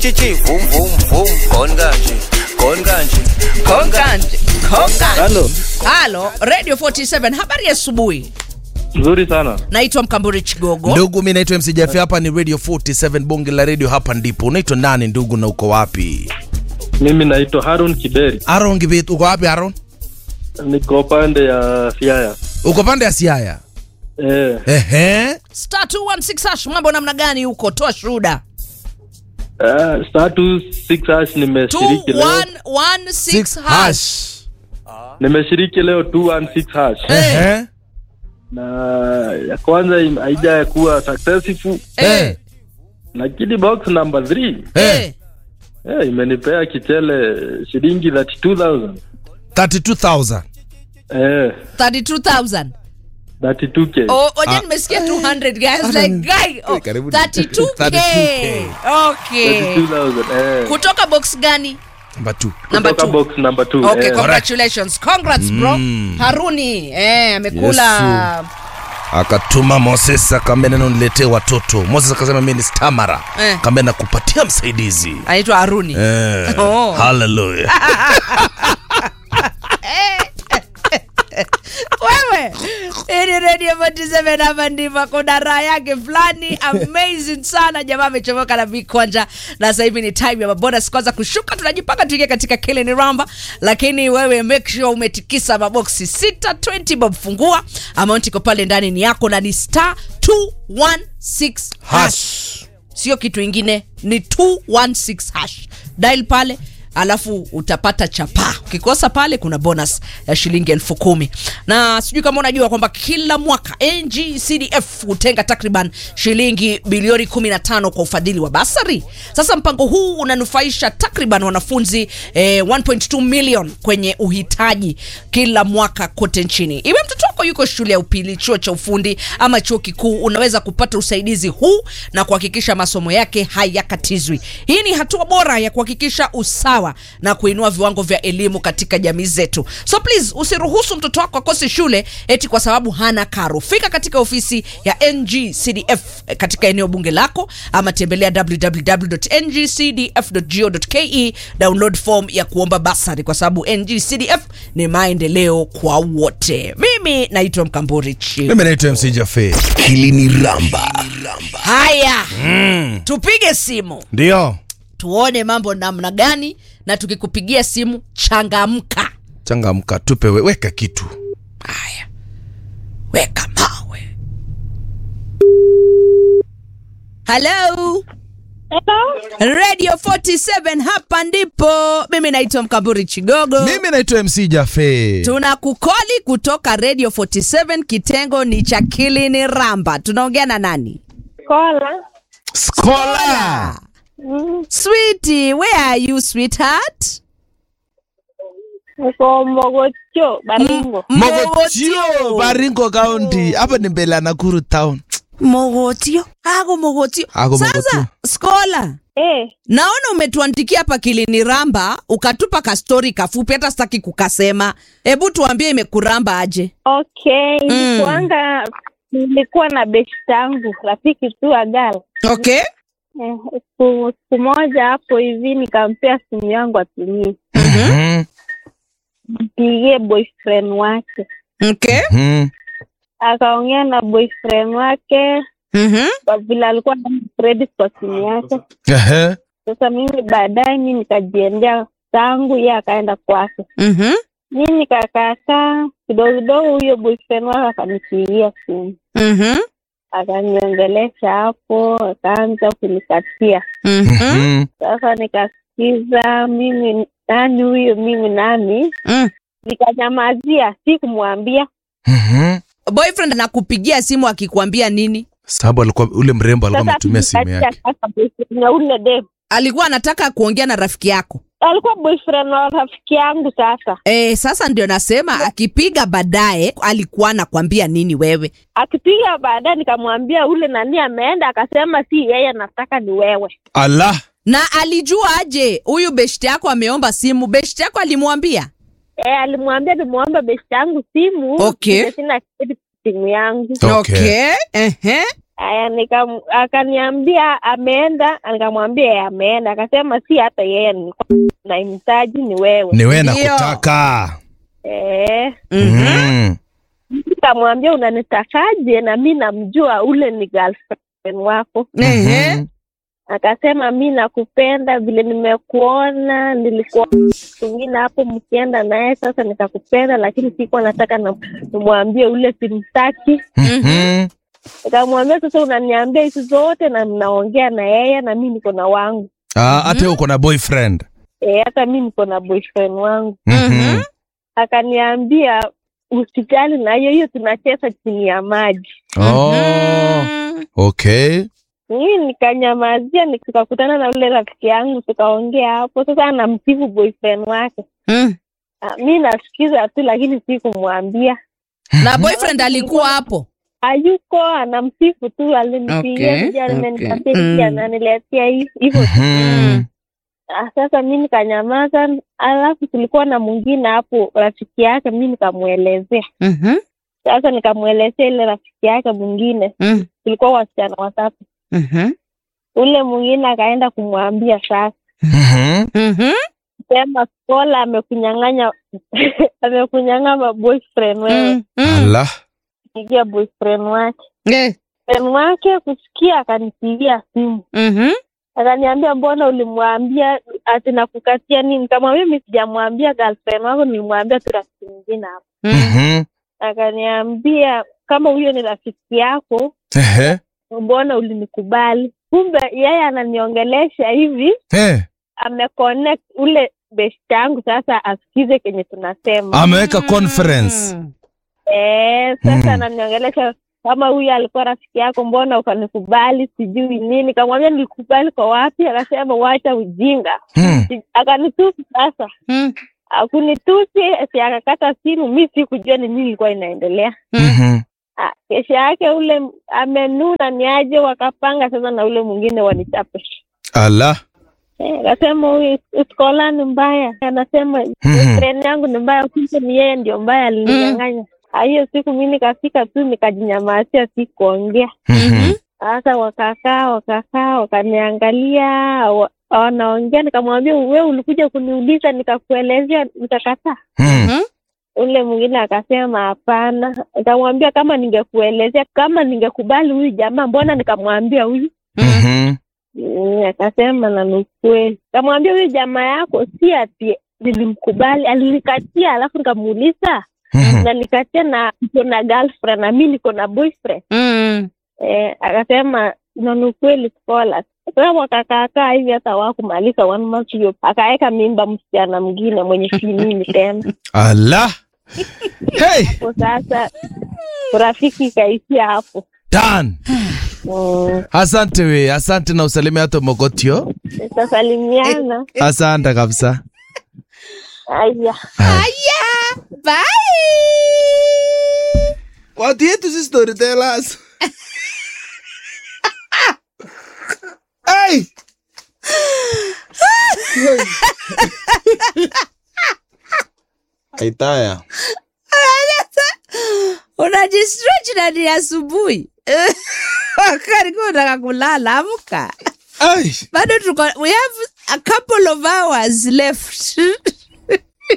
chichi vum vum vum kon kanje kon kanje kon kanje Konganje. Konganje. Halo, Halo, Radio 47. Habari ya asubuhi. nzuri sana. Naitwa Mkamburi Chigogo. ndugu mi naitwa mc jafe hapa ni radio 47 bonge la radio hapa ndipo unaitwa nani ndugu na uko wapi Mimi naitwa Harun Kiberi, aron gibit uko wapi aron niko pande ya Siaya. uko pande ya siaya Eh, ehe Star 216 hash, mambo namna gani huko? Toa shuhuda. uh, status 6 hash nimeshiriki leo. 2116 six hash. hash Nimeshiriki leo 216 hash. ehe Na ya kwanza im- haija kuwa successful Eh, lakini box number 3 eh. eh, imenipea kichele shilingi 32000 32000 eh, 32,000. 32k Oh, oja Ah. nimesikia 200 guys like guy. Oh, Karibu. 32k. 32K. Okay. 32000 eh. Kutoka box gani? number 2 Number Kutoka 2. box number 2 Okay, eh. congratulations. Congrats bro. Haruni eh amekula akatuma moses akaambia neno niletee watoto moses akasema mi ni stamara Eh. akaambia nakupatia msaidizi anaitwa Haruni. eh. Oh. haleluya wewe hii ni radio 47 hapa ndipo kuna raha yake fulani amazing sana jamaa amechomoka na vikwanja na sasa hivi ni time ya mabonus kwanza kushuka tunajipanga tuingie katika kile ni ramba lakini wewe make sure umetikisa maboksi sita 20 bob fungua amount iko pale ndani ni yako na ni star 216 hash hash sio kitu ingine ni 216 hash dial pale alafu utapata chapa ukikosa pale kuna bonus ya shilingi elfu kumi na sijui kama unajua kwamba kila mwaka ngcdf hutenga takriban shilingi bilioni 15 kwa ufadhili wa basari sasa mpango huu unanufaisha takriban wanafunzi eh, 1.2 million kwenye uhitaji kila mwaka kote nchini iwe mtoto wako yuko shule ya upili chuo cha ufundi ama chuo kikuu unaweza kupata usaidizi huu na kuhakikisha masomo yake hayakatizwi hii ni hatua bora ya kuhakikisha usawa na kuinua viwango vya elimu katika jamii zetu so please usiruhusu mtoto wako akose shule eti kwa sababu hana karo fika katika ofisi ya ngcdf katika eneo bunge lako ama tembelea www.ngcdf.go.ke download form ya kuomba basari kwa sababu ngcdf ni maendeleo kwa wote mimi naitwa mkamburi chi mimi naitwa mc jafe Kilini Ramba. haya tupige simu ndio tuone mambo namna gani na tukikupigia simu changamka changamka tupe we, weka kitu haya weka mawe halo radio 47 hapa ndipo mimi naitwa mkamburi chigogo mimi naitwa mc jafe tuna kukoli kutoka radio 47 kitengo ni cha kilini ramba tunaongea na nani Kola. skola switi where are you sweetheart Niko Mogotio, Baringo. mogotio baringo kaunti hapa ni mbele ya nakuru town mogotio ako mogotio Ako sasa Mogotio. skola Eh, naona umetuandikia hapa kilini ramba ukatupa kastori kafupi hata sitaki kukasema hebu tuambie imekuramba aje okay. Nilikuanga nilikuwa na besti yangu rafiki tu agal. okay Eh, siku siku moja hapo hivi nikampea simu yangu atumie, Mhm, mpigie boyfriend wake, okay mhm. akaongea na boyfriend wake Mhm. kwa vile alikuwa na credit kwa simu yake. Ehe. Sasa mimi baadaye mi nikajiendea zangu, ye akaenda kwake. Mhm. Mi nikakaakaa kidogo kidogo, huyo boyfriend wake akanipigia simu Mhm. akaniongelesha hapo, akaanza kunikatia. Mhm. Mhm. Sasa nikasikiza mimi nani huyo, mimi nani, Mm. nikanyamazia, si kumwambia. Mhm. boyfriend anakupigia simu akikwambia nini sababu alikuwa ule mrembo alikuwa Sasa ametumia simu nikatia yake sasa boyfriend ya ule dem alikuwa anataka kuongea na rafiki yako alikuwa boyfriend wa rafiki yangu. Sasa e, sasa ndio nasema akipiga baadaye alikuwa anakwambia nini wewe akipiga baadaye, nikamwambia ule nani ameenda, akasema si yeye, anataka ni wewe. ala na alijua aje huyu beshti yako ameomba simu beshti yako alimwambia E, alimwambia nimwombe besti yangu simu Okay. ndio sina credit simu yangu. Okay. Ehe. Aya, nikam akaniambia ameenda, nikamwambia yeye ameenda. Akasema si hata yeye nilikuwa namhitaji ni wewe. ni wewe Ndio. nakutaka Eh, mm. nikamwambia unanitakaje? Na mi namjua ule ni girlfriend wako. Ehe. Mhm. Akasema mi nakupenda, vile nimekuona nilikuwa mwingine hapo mkienda naye, sasa nikakupenda, lakini sikuwa nataka na- nimwambie ule simtaki. Mhm. Nikamwambia sasa, unaniambia hizi zote na mnaongea na yeye na mi niko na wangu Ah, hata wewe uko na boyfriend e, hata mi niko na boyfriend wangu. Mhm. Akaniambia usijali na hiyo hiyo, tunacheza chini ya maji. Oh, Mm. okay Mimi nikanyamazia, nikakutana na ule rafiki yangu tukaongea hapo. Sasa anamsifu boyfriend wake, Mm. Ah, mi nasikiza tu, lakini sikumwambia. na boyfriend alikuwa hapo Hayuko, anamsifu tu, alinipigia Okay, okay, amenipatia okay. hiki, Mm. ananiletea hii hivyo. Mhm. Ah, Sasa mi nikanyamaza, alafu tulikuwa na mwingine hapo rafiki yake, mi nikamwelezea. Mhm. Sasa nikamwelezea ile rafiki yake mwingine, Mm. tulikuwa wasichana watatu. Mhm. Ule mwingine akaenda kumwambia sasa Mhm. Mhm. sema Skola amekunyang'anya amekunyang'anya boyfriend wewe, Mm. Mm. Ala. pigia boyfriend wake. Eh. Boyfriend wake kusikia, akanipigia simu Mhm. akaniambia, mbona ulimwambia ati nakukatia nini? Nikamwambia mi sijamwambia girlfriend wako, nilimwambia tu rafiki mwingine hapo. Mm. Mhm. Akaniambia kama huyo ni rafiki yako, Ehe. mbona ulinikubali? Kumbe yeye ananiongelesha hivi, Eh, ameconnect ule best yangu sasa asikize kenye tunasema. ameweka conference Mm. Eh, sasa Mm. ananiongelesha kama huyu alikuwa rafiki yako, mbona ukanikubali sijui nini. Kamwambia nilikubali kwa wapi? Akasema wacha ujinga. Hmm. Si- Akanitusi sasa, Mm. akunitusi si akakata simu. Mi sikujua ni nini ilikuwa inaendelea. Mhm. Ah, Kesho yake ule m- amenuna ni aje, wakapanga sasa na ule mwingine wanichape. Ala. Eh, Akasema huyu skola ni mbaya, anasema Mhm. treni yangu ni mbaya, kumbe ni yeye ndio mbaya alininyang'anya. Ah, Hiyo siku mi nikafika tu nikajinyamazia, sikuongea. Mhm. Sasa wakakaa wakakaa, wakaniangalia wa- wanaongea, nikamwambia we ulikuja kuniuliza, nikakuelezea, nikakataa. Hmm. Ule mwingine akasema hapana. Nikamwambia kama ningekuelezea, kama ningekubali huyu jamaa, mbona nikamwambia huyu Mhm. Mm, akasema na ni ukweli. Kamwambia huyu jamaa yako si ati nilimkubali, alinikatia, alafu nikamuuliza Mhm. na nikatia na niko na girlfriend na mi niko na boyfriend Mm. eh, akasema na ni ukweli Skola. Sasa wakakaakaa hivi hata wakumaliza one month hiyo, akaweka mimba msichana mwingine mwenye finini tena Ala. Hey, hapo. Sasa urafiki ikaishia hapo. Dan. Mm, Asante we, asante na usalimia hata Mogotio. tutasalimiana. Asante kabisa. Aya. Aya. Bye. Watu yetu si storytellers. hey! Aitaya. unajistretch na ni asubuhi karikuwa unataka kulala amka Hey! bado tuko we have a couple of hours left